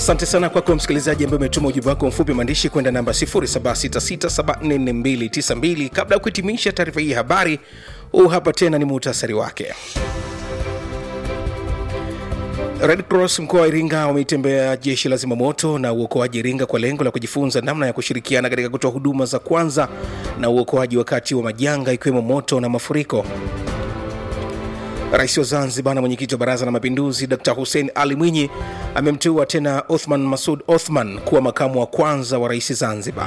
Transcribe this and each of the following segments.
asante sana kwako msikilizaji ambaye umetuma ujumbe wako mfupi maandishi kwenda namba 0766744292 kabla ya kuhitimisha taarifa hii ya habari huu hapa tena ni muhtasari wake Red Cross mkoa wa Iringa wameitembea jeshi la zimamoto na uokoaji Iringa kwa lengo la kujifunza namna ya kushirikiana katika kutoa huduma za kwanza na uokoaji wakati wa majanga ikiwemo moto na mafuriko. Rais wa Zanzibar na mwenyekiti wa Baraza la Mapinduzi Dr Hussein Ali Mwinyi amemteua tena Othman Masud Othman kuwa makamu wa kwanza wa rais Zanzibar.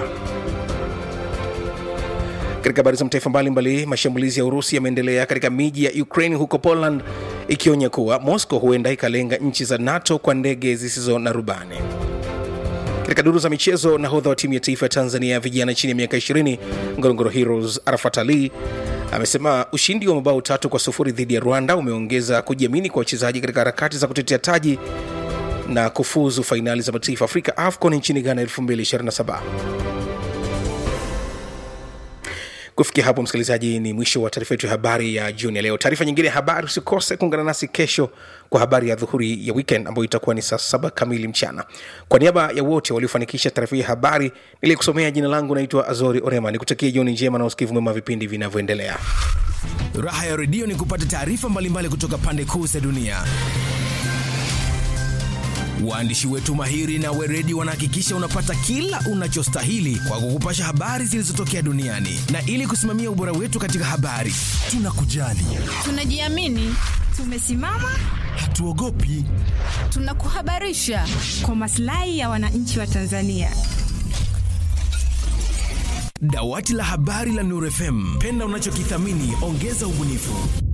Katika habari za mataifa mbalimbali, mashambulizi ya Urusi yameendelea katika miji ya Ukraine huko Poland, ikionya kuwa Moscow huenda ikalenga nchi za NATO kwa ndege zisizo na rubani. Katika duru za michezo, nahodha wa timu ya taifa ya Tanzania ya vijana chini ya miaka 20 Ngorongoro Heroes Arafat Ali amesema ushindi wa mabao tatu kwa sufuri dhidi ya Rwanda umeongeza kujiamini kwa wachezaji katika harakati za kutetea taji na kufuzu fainali za mataifa Afrika AFCON nchini Ghana 2027. kufikia hapo msikilizaji ni mwisho wa taarifa yetu ya habari ya jioni ya leo taarifa nyingine ya habari usikose kuungana nasi kesho kwa habari ya dhuhuri ya weekend ambayo itakuwa ni saa saba kamili mchana kwa niaba ya wote waliofanikisha taarifa hii ya habari niliyekusomea jina langu naitwa azori orema nikutakia jioni njema na usikivu mwema vipindi vinavyoendelea raha ya redio ni kupata taarifa mbalimbali kutoka pande kuu za dunia waandishi wetu mahiri na weredi wanahakikisha unapata kila unachostahili kwa kukupasha habari zilizotokea duniani na ili kusimamia ubora wetu katika habari tunakujali tunajiamini tumesimama hatuogopi tunakuhabarisha kwa maslahi ya wananchi wa tanzania dawati la habari la nurfm penda unachokithamini ongeza ubunifu